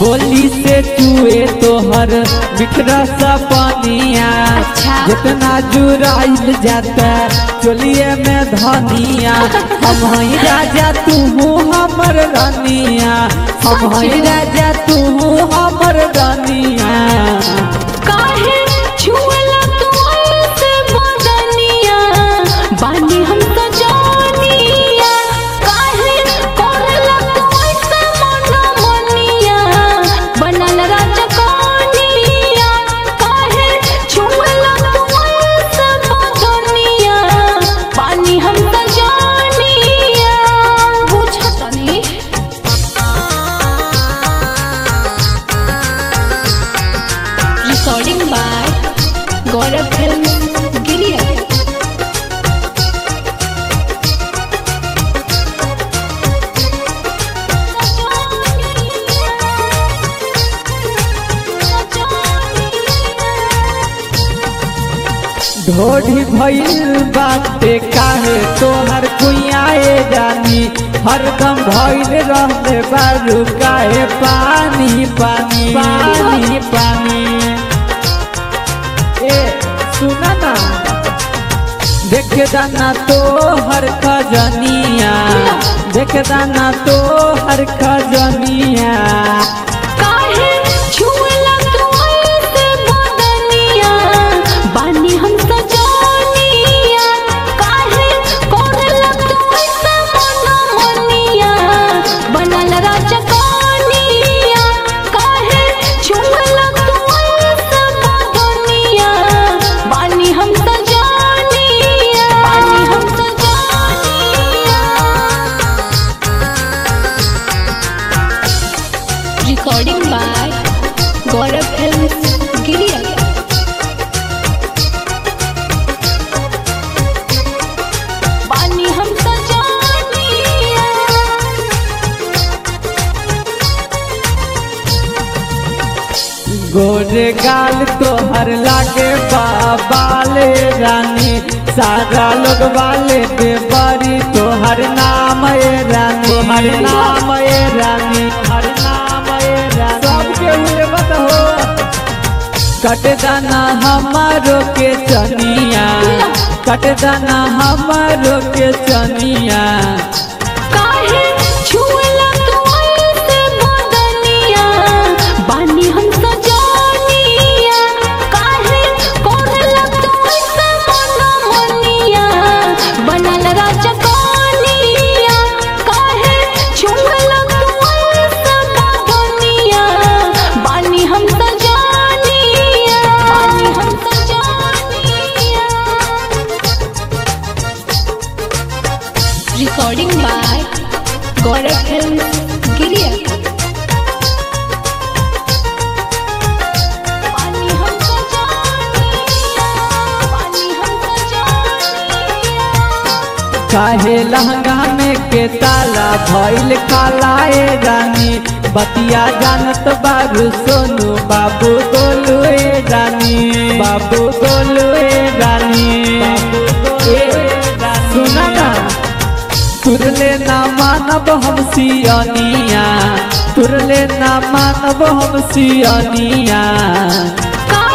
गोली से चुए तोहर बिखरा सा पानिया अच्छा। जितना जुराइल जाता चोलिए में धनिया हम हई राजा तू हमर रानिया हम हई राजा तू हमर रानिया काहे छुअला तू ऐसे बदनिया बानी हम तो जानिया काहे करला तू ऐसे मनमनिया बनल राजकनिया काहे छुअला तू ऐसे बदनिया बानी हम तो जानिया बुझतनी recording by Gaurav Film Giriya. ढोढ़ी भइल बाटे काहे तोहर कुइयाए जानी हरदम भइल रहले बारू काहे पानी पानी पानी पानी ए सुना ना देख दाना तो हर खजनिया देख दाना तो हर खजनिया काहे छुअला तू ऐसे बदनिया बानी हम सजानिया काहे करला तू ऐसे मनमनिया बनल राजकनिया काहे छुअला तू ऐसे बदनिया बानी हम सजानिया बानी हम सजानिया recording by Gaurav Films Giriya. बानी हम सजानिया गोरे गाल तोहर लागे बाबाले रानी सारा लोग वाले दे बड़ी तोहर नाम ए रानी हर नाम ए रानी हर नाम ए रानी सबके हुए मत हो कट दाना हमारो के चनिया कट दाना हमारो के चनिया काहे छुअला तू ऐसे बदनिया बानी हम सजानिया काहे करला तू ऐसे मनमनिया बनल राजकनिया काहे छुअला तू ऐसे बदनिया बानी हम सजानिया बानी हम सजानिया recording by Gaurav Films Giriya. पानी हम सजानिया, पानी हम सजानिया। काहे लहंगा में के ताला भइल कालाए रानी बतिया जानत बाबू सोनू बाबू गोलू ए रानी बाबू गोलू ए रानी ए, सुना ना तुरले ना मानब हम सियनिया तुरले ना मानब हम सियनिया का